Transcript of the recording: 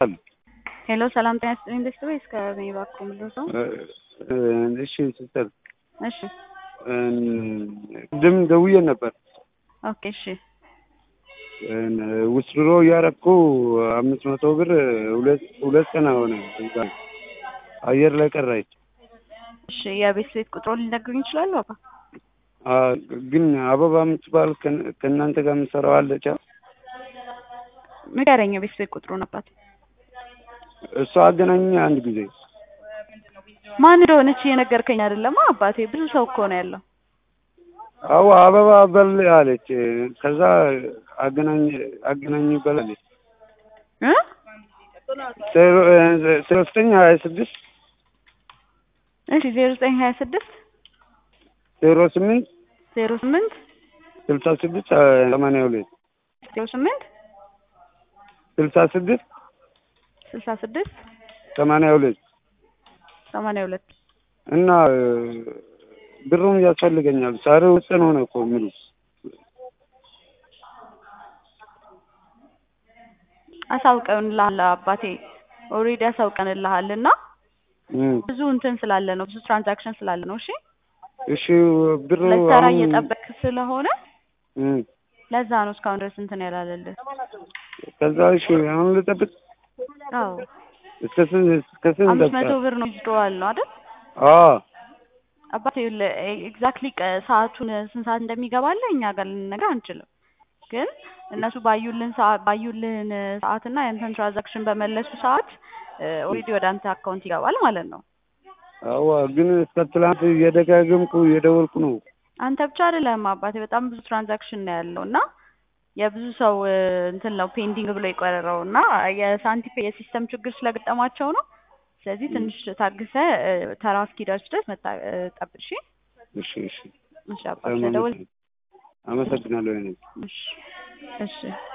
ሄሎ ሰላም ጤና ይስጥልኝ ኢንዱስትሪ ወይስ ከእኔ እባክዎ ምንድን ነው? እሺ ሲስተር እሺ ቅድም ደውዬ ነበር። ኦኬ እሺ ውስድሮ እያረኩ አምስት መቶ ብር ሁለት ሁለት ቀን ሆነ እዛ አየር ላይ ቀራች። እሺ የቤት ቤት ቁጥሮ ሊነግሩኝ ይችላሉ? አባ ግን አበባ የምትባል ከእናንተ ጋር የምትሰራው አለች። ንገረኝ የቤት ቤት ቁጥሩን አባት። እሷ አገናኝ አንድ ጊዜ ማን እንደሆነች እየነገርከኝ አይደለም አባቴ። ብዙ ሰው እኮ ነው ያለው። አዎ አበባ በል አለች። ከዛ አገናኝ አገናኝ በል አለች። እ ሶስተኛ ሀያ ስድስት እሺ ዜሮ ዘጠኝ ሀያ ስድስት ዜሮ ስምንት ዜሮ ስምንት ስልሳ ስድስት ሰማንያ ሁለት ዜሮ ስምንት ስልሳ ስድስት ስልሳ ስድስት ሰማንያ ሁለት ሰማንያ ሁለት እና ብሩም ያስፈልገኛል። ዛሬ ውስጥ ነው ነው እኮ የሚሉ አሳውቀንልሃል አባቴ ኦልሬዲ አሳውቀንልሃል እና ብዙ እንትን ስላለ ነው ብዙ ትራንዛክሽን ስላለ ነው። እሺ እሺ ብሩ ለሰራ አሁን እየጠበቅ ስለሆነ እም፣ ለዛ ነው እስካሁን ድረስ እንትን ያላለልህ። ከዛ እሺ አሁን ልጠብቅ አዎ እስከ ስንት እስከ ስንት አምስት መቶ ደቂቃ? ብር ነው ይዝደዋል ነው አይደል? አዎ አባቴ ኤግዛክትሊ ሰዓቱን ስንት ሰዓት እንደሚገባልህ እኛ ጋር ልንነግርህ አንችልም። ግን እነሱ ባዩልን ሰዓት ባዩልን ሰዓት እና ያንተን ትራንዛክሽን በመለሱ ሰዓት ኦልሬዲ ወደ አንተ አካውንት ይገባል ማለት ነው። አዋ ግን እስከ ትላንት እየደጋገምኩ እየደወልኩ ነው። አንተ ብቻ አይደለም አባቴ፣ በጣም ብዙ ትራንዛክሽን ነው ያለው እና የብዙ ሰው እንትን ነው ፔንዲንግ ብሎ የቆረረው እና የሳንቲፔ የሲስተም ችግር ስለገጠማቸው ነው። ስለዚህ ትንሽ ታግሰ ተራ እስኪደርስ ድረስ መጣ ጠብቅ። እሺ እሺ እሺ እሺ አባት ስለደወል አመሰግናለሁ። እኔ እሺ እሺ